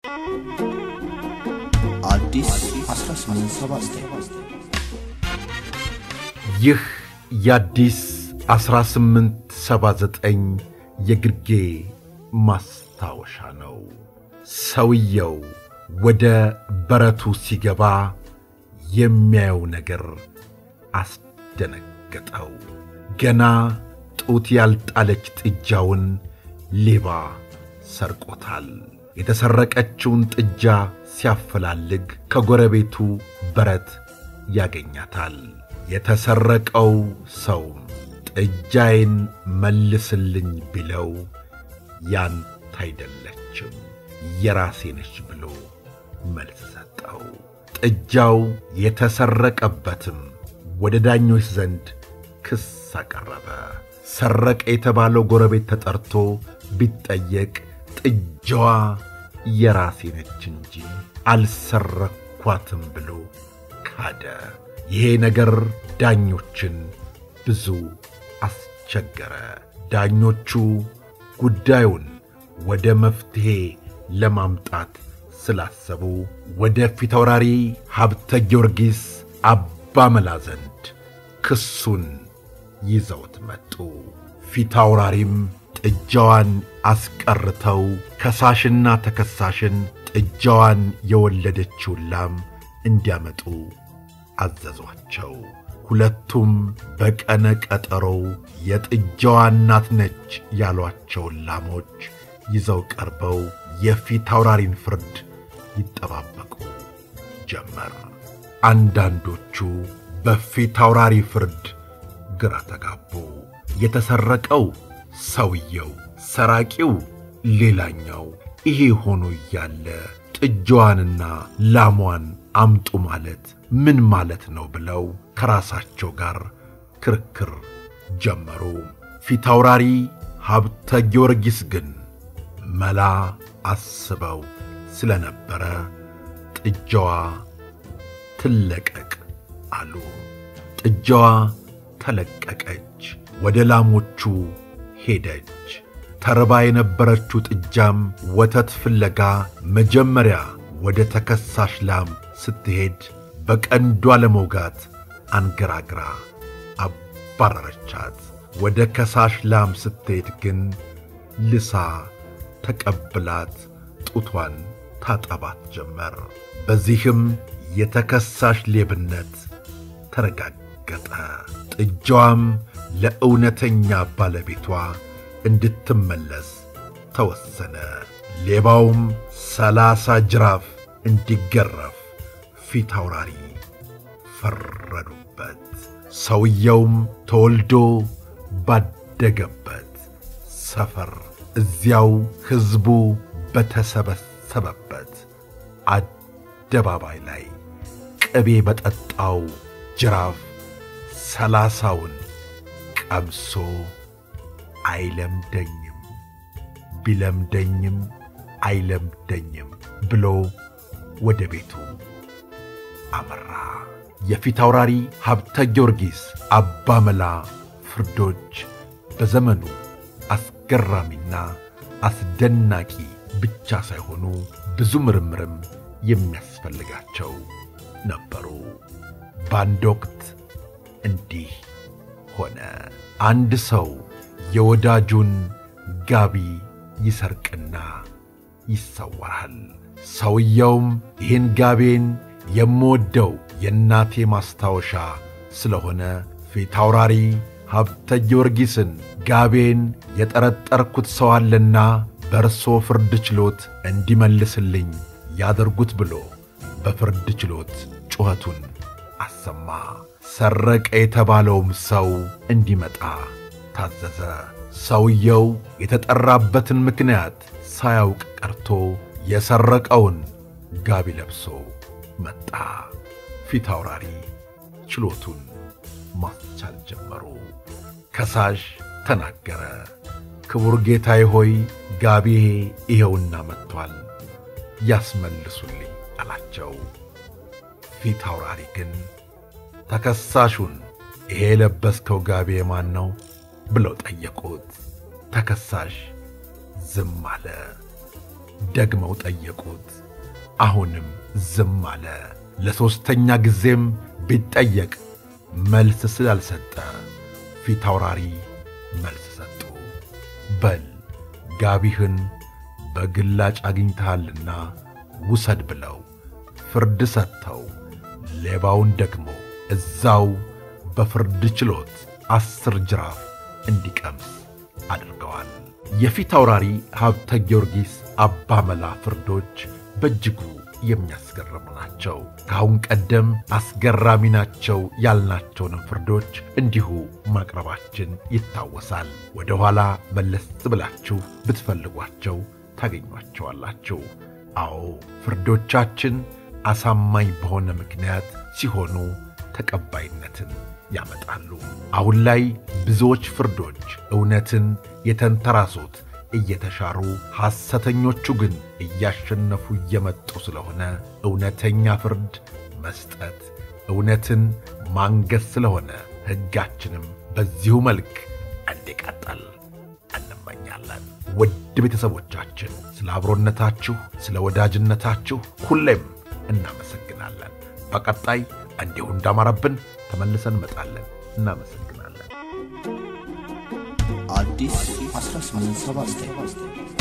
አዲስ 1879 ይህ የአዲስ 1879 የግርጌ ማስታወሻ ነው። ሰውየው ወደ በረቱ ሲገባ የሚያየው ነገር አስደነገጠው። ገና ጡት ያልጣለች ጥጃውን ሌባ ሰርቆታል። የተሰረቀችውን ጥጃ ሲያፈላልግ ከጎረቤቱ በረት ያገኛታል። የተሰረቀው ሰውም ጥጃዬን መልስልኝ ቢለው ያንተ አይደለችም የራሴ ነች ብሎ መልስ ሰጠው። ጥጃው የተሰረቀበትም ወደ ዳኞች ዘንድ ክስ አቀረበ። ሰረቀ የተባለው ጎረቤት ተጠርቶ ቢጠየቅ ጥጃዋ የራሴ ነች እንጂ አልሰረኳትም ብሎ ካደ። ይሄ ነገር ዳኞችን ብዙ አስቸገረ። ዳኞቹ ጉዳዩን ወደ መፍትሔ ለማምጣት ስላሰቡ ወደ ፊታውራሪ ሀብተ ጊዮርጊስ አባ መላ ዘንድ ክሱን ይዘውት መጡ። ፊታውራሪም ጥጃዋን አስቀርተው ከሳሽና ተከሳሽን ጥጃዋን የወለደችውን ላም እንዲያመጡ አዘዟቸው። ሁለቱም በቀነ ቀጠሮው የጥጃዋ እናት ነች ያሏቸውን ላሞች ይዘው ቀርበው የፊት አውራሪን ፍርድ ይጠባበቁ ጀመር። አንዳንዶቹ በፊት አውራሪ ፍርድ ግራ ተጋቡ። የተሰረቀው ሰውየው፣ ሰራቂው ሌላኛው። ይሄ ሆኖ እያለ ጥጃዋንና ላሟን አምጡ ማለት ምን ማለት ነው ብለው ከራሳቸው ጋር ክርክር ጀመሩ። ፊታውራሪ ሀብተ ጊዮርጊስ ግን መላ አስበው ስለነበረ ጥጃዋ ትለቀቅ አሉ። ጥጃዋ ተለቀቀች፣ ወደ ላሞቹ ሄደች። ተርባ የነበረችው ጥጃም ወተት ፍለጋ መጀመሪያ ወደ ተከሳሽ ላም ስትሄድ በቀንዷ ለመውጋት አንገራግራ አባረረቻት። ወደ ከሳሽ ላም ስትሄድ ግን ልሳ ተቀብላት ጡቷን ታጠባት ጀመር። በዚህም የተከሳሽ ሌብነት ተረጋገጠ። ጥጃዋም ለእውነተኛ ባለቤቷ እንድትመለስ ተወሰነ። ሌባውም ሰላሳ ጅራፍ እንዲገረፍ ፊት አውራሪ ፈረዱበት። ሰውየውም ተወልዶ ባደገበት ሰፈር እዚያው ሕዝቡ በተሰበሰበበት አደባባይ ላይ ቅቤ በጠጣው ጅራፍ ሰላሳውን ቀምሶ አይለምደኝም ቢለምደኝም አይለምደኝም ብሎ ወደ ቤቱ አመራ። የፊት አውራሪ ሀብተ ጊዮርጊስ አባ መላ ፍርዶች በዘመኑ አስገራሚና አስደናቂ ብቻ ሳይሆኑ ብዙ ምርምርም የሚያስፈልጋቸው ነበሩ። በአንድ ወቅት እንዲህ ሆነ። አንድ ሰው የወዳጁን ጋቢ ይሰርቅና ይሰወራል። ሰውየውም ይህን ጋቤን የምወደው የእናቴ ማስታወሻ ስለሆነ ፊት አውራሪ ሀብተ ጊዮርጊስን ጋቤን የጠረጠርኩት ሰው አለና በእርሶ ፍርድ ችሎት እንዲመልስልኝ ያደርጉት ብሎ በፍርድ ችሎት ጩኸቱን አሰማ። ሰረቀ የተባለውም ሰው እንዲመጣ ታዘዘ። ሰውየው የተጠራበትን ምክንያት ሳያውቅ ቀርቶ የሰረቀውን ጋቢ ለብሶ መጣ። ፊት አውራሪ ችሎቱን ማስቻል ጀመሩ። ከሳሽ ተናገረ። ክቡር ጌታዬ ሆይ ጋቢዬ ይኸውና መጥቷል፣ ያስመልሱልኝ አላቸው። ፊት አውራሪ ግን ተከሳሹን ይሄ የለበስከው ጋቢ ማን ነው ብለው ጠየቁት። ተከሳሽ ዝም አለ። ደግመው ጠየቁት። አሁንም ዝም አለ። ለሦስተኛ ጊዜም ቢጠየቅ መልስ ስላልሰጠ ፊት አውራሪ መልስ ሰጡ። በል ጋቢህን በግላጭ አግኝተሃልና ውሰድ ብለው ፍርድ ሰጥተው ሌባውን ደግሞ እዛው በፍርድ ችሎት አስር ጅራፍ እንዲቀምስ አድርገዋል። የፊት አውራሪ ሀብተ ጊዮርጊስ አባ መላ ፍርዶች በእጅጉ የሚያስገርሙ ናቸው። ከአሁን ቀደም አስገራሚ ናቸው ያልናቸውንም ፍርዶች እንዲሁ ማቅረባችን ይታወሳል። ወደ ኋላ መለስ ብላችሁ ብትፈልጓቸው ታገኟቸዋላችሁ። አዎ ፍርዶቻችን አሳማኝ በሆነ ምክንያት ሲሆኑ ተቀባይነትን ያመጣሉ። አሁን ላይ ብዙዎች ፍርዶች እውነትን የተንተራሱት እየተሻሩ ሐሰተኞቹ ግን እያሸነፉ እየመጡ ስለሆነ እውነተኛ ፍርድ መስጠት እውነትን ማንገስ ስለሆነ ሕጋችንም በዚሁ መልክ እንዲቀጥል እንመኛለን። ውድ ቤተሰቦቻችን ስለ አብሮነታችሁ፣ ስለ ወዳጅነታችሁ ሁሌም እናመሰግናለን። በቀጣይ እንዲሁ እንዳማረብን ተመልሰን እንመጣለን። እናመሰግናለን። አዲስ 1879